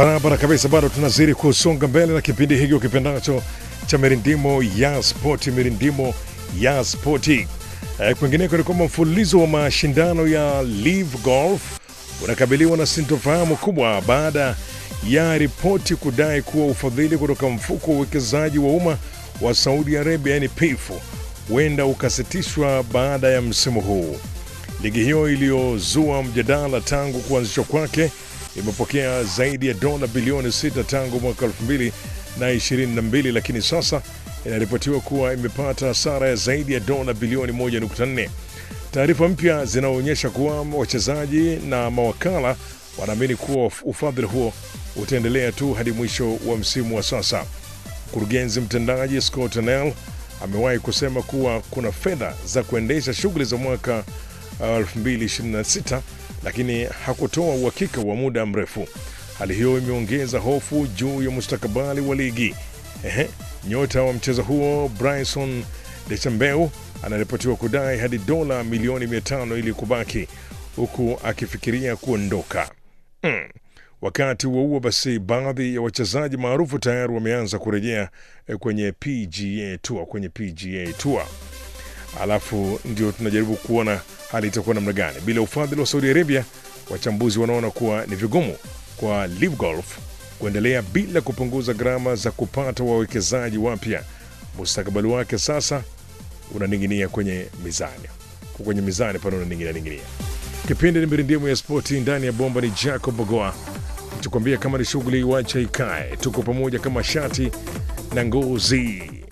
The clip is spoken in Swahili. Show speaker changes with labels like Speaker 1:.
Speaker 1: Barabara kabisa, bado tunazidi kusonga mbele na kipindi hiki ukipendacho cha mirindimo ya spoti, mirindimo ya spoti. Eh, kwingineko ni kwamba mfululizo wa mashindano ya Live Golf unakabiliwa na sintofahamu kubwa baada ya ripoti kudai kuwa ufadhili kutoka mfuko wa uwekezaji wa umma wa Saudi Arabia, yani PIF, huenda ukasitishwa baada ya msimu huu. Ligi hiyo iliyozua mjadala tangu kuanzishwa kwake imepokea zaidi ya dola bilioni 6 tangu mwaka 2022 lakini sasa inaripotiwa kuwa imepata hasara ya zaidi ya dola bilioni 1.4. Taarifa mpya zinaonyesha kuwa wachezaji na mawakala wanaamini kuwa ufadhili huo utaendelea tu hadi mwisho wa msimu wa sasa. Mkurugenzi mtendaji Scott Nell amewahi kusema kuwa kuna fedha za kuendesha shughuli za mwaka uh, 2026 lakini hakutoa uhakika wa muda mrefu. Hali hiyo imeongeza hofu juu ya mustakabali wa ligi. Ehe, nyota wa mchezo huo Bryson Dechambeau anaripotiwa kudai hadi dola milioni 500 ili kubaki huku akifikiria kuondoka. Mm. Wakati huo huo, basi baadhi ya wachezaji maarufu tayari wameanza kurejea eh, kwenye PGA Tour, kwenye PGA Tour alafu ndio tunajaribu kuona hali itakuwa namna gani. Bila ufadhili wa Saudi Arabia, wachambuzi wanaona kuwa ni vigumu kwa Live Golf kuendelea bila kupunguza gharama za kupata wawekezaji wapya. Mustakabali wake sasa unaning'inia kwenye mizani, Kwa kwenye mizani pale unaning'inia ning'inia. Kipindi ni mirindimu ya spoti ndani ya bomba, ni Jacob Bogoa tukwambia kama ni shughuli wacha ikae, tuko pamoja kama shati na ngozi.